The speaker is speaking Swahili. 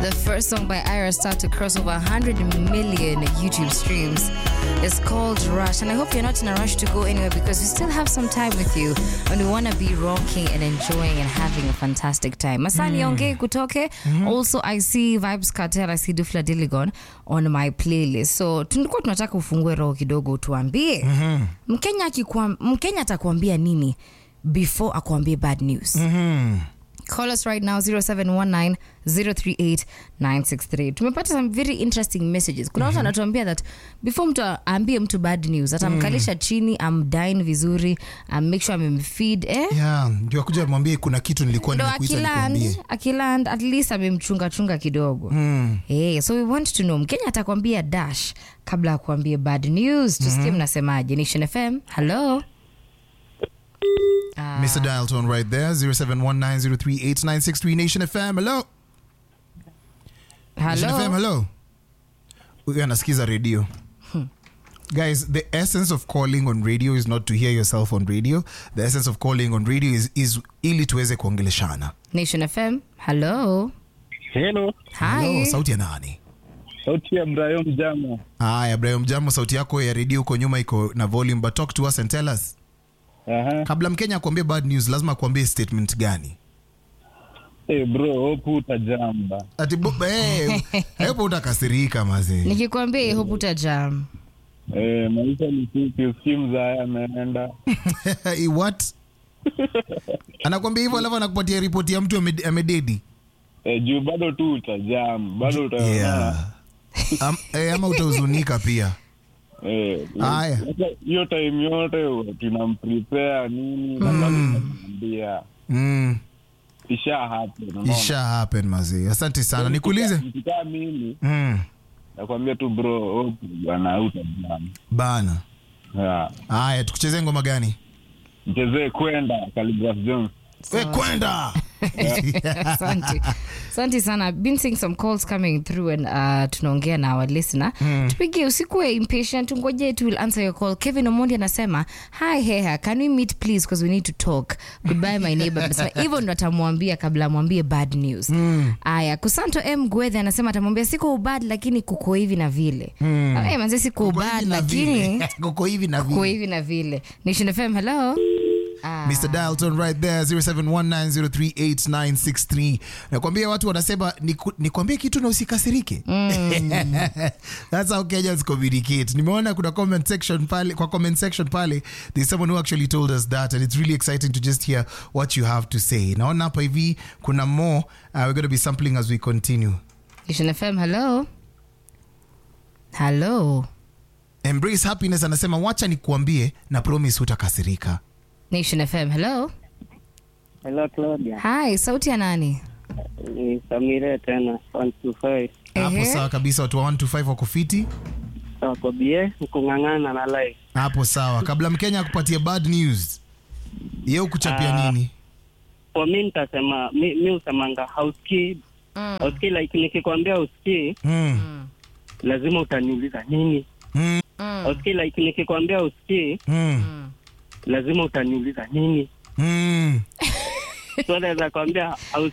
The first song by Ira Star to cross over 100 million YouTube streams is called Rush. And I hope you're not in a rush to go anywhere because we still have some time with you and we want to be rocking and enjoying and having a fantastic time. Masani Onge Kutoke. Also, I see Vibes Cartel, I see Dufla Diligon on my playlist. So tulikuwa tunataka ufungue roho kidogo tuambie Mkenya, akikuam- Mkenya atakuambia nini before akuambie bad news Call us right now 0719 038 963. Tumepata some very interesting messages. Kuna watu anatuambia that before mtu aambie mtu bad news atamkalisha chini amdine vizuri am make sure amemfeed eh? yeah, ndio akuja mwambie kuna kitu nilikuwa ndo nimekuita akiland nikuambie akiland at least amemchunga chunga kidogo Mm. hey, so we want to know mkenya atakwambia dash kabla ya kuambia bad news tusikie mnasemaje nation fm hello Ah, Mr. Dial tone right there 0719038963 Nation FM hello Nation FM hello hello huyu anasikiza radio Guys, the essence of calling on radio is not to hear yourself on radio. The essence of calling on radio is, is ili tuweze kuongeleshana. nation fm hello Hello, hi Hello, sauti ya nani? sauti ya Brian Mjama. Haya, Ibrahim Jambo, sauti yako ya redio huko nyuma iko na volume, but talk to us and tell us. Aha. Kabla Mkenya akuambie bad news, lazima akuambie statement gani? Hey bro, hope utajamba. Ati bu- eh, hepo utakasirika mazee. nikikwambia I hope utajam Eh, maisha ni fupi, usikimu haya ameenda. Eh, What? Anakwambia hivyo alafu anakupatia ripoti ya mtu ame- amededi. Eh, juu bado tu utajam, bado utaona. Yeah. Am, eh, ama utahuzunika pia. Eh, Haya. sasa hiyo time yote tunamprepare nini na bado tunamwambia Mm, isha happen. unaona? isha happen mazee. Asante sana. Nikuulize. Nikikaa mimi Mm, nakwambia tu bro, hope bwana utajam. bana. Yeah. Haya, tukuchezee ngoma gani? Mchezee kwenda Khaligraph Jones. We kwenda. asante asante sana been seeing some calls coming through and uh, tunaongea na our listener tupigie usikuwe impatient ngoje tu will answer your call kevin omondi anasema hi heha can we meet please because we need to talk goodbye my neighbor Anasema hivyo ndo atamwambia kabla amwambie bad news aya kusanto m gwethe anasema atamwambia siko ubad lakini kuko hivi na vile mm. manze siko Kuko ubad hivi na lakini vile. Kuko hivi na kuko vile. hivi na vile nation fm hello Ah. Mr. Dalton right there 0719038963. Nakwambia watu wanasema niku- nikwambie kitu na usikasirike. That's how Kenyans communicate. Nimeona kuna comment section pale kwa comment section pale there's someone who actually told us that and it's really exciting to just hear what you have to say. Naona hapa hivi kuna more uh, we're going to be sampling as we continue. nation fm hello hello Embrace happiness anasema wacha nikuambie na promise hutakasirika. nation fm hello Hello Claudia, hi sauti ya nani ni Samire tena 125 Hapo Ehe. sawa kabisa watu wa 125 wako fiti. wako bie kung'ang'ana na live. hapo sawa kabla mkenya akupatie bad news ye ukuchapia Ah. nini Kwa mi nitasema mi, mi usemanga hausikii hausikii, like nikikwambia usikii mm. lazima utaniuliza nini. Mm. Hausikii, like nikikwambia usikii Mm. lazima utaniuliza nini. Mm. So naweza kwambia hausikii